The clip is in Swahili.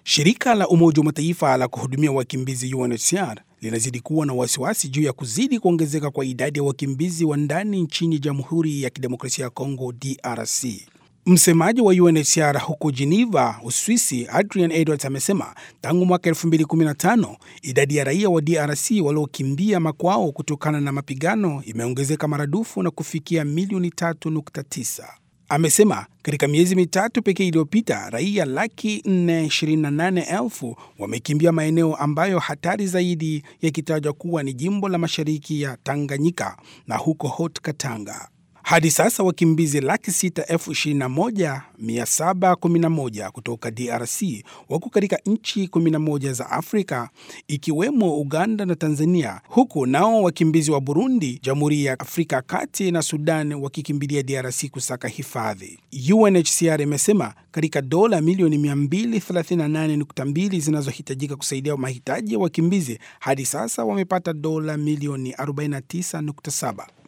Shirika la Umoja wa Mataifa la kuhudumia wakimbizi UNHCR linazidi kuwa na wasiwasi juu ya kuzidi kuongezeka kwa idadi ya wakimbizi wa ndani nchini Jamhuri ya Kidemokrasia ya Kongo DRC. Msemaji wa UNHCR huko Geneva, Uswisi, Adrian Edwards amesema tangu mwaka 2015 idadi ya raia wa DRC waliokimbia makwao kutokana na mapigano imeongezeka maradufu na kufikia milioni 3.9. Amesema katika miezi mitatu pekee iliyopita raia laki 428 elfu wamekimbia maeneo ambayo hatari zaidi yakitajwa kuwa ni jimbo la mashariki ya Tanganyika na huko Haut Katanga. Hadi sasa wakimbizi laki sita elfu ishirini na moja mia saba kumi na moja kutoka DRC wako katika nchi 11 za Afrika ikiwemo Uganda na Tanzania, huku nao wakimbizi wa Burundi, Jamhuri ya Afrika ya Kati na Sudan wakikimbilia DRC kusaka hifadhi. UNHCR imesema katika dola milioni 238.2 zinazohitajika kusaidia mahitaji ya wakimbizi, hadi sasa wamepata dola milioni 49.7.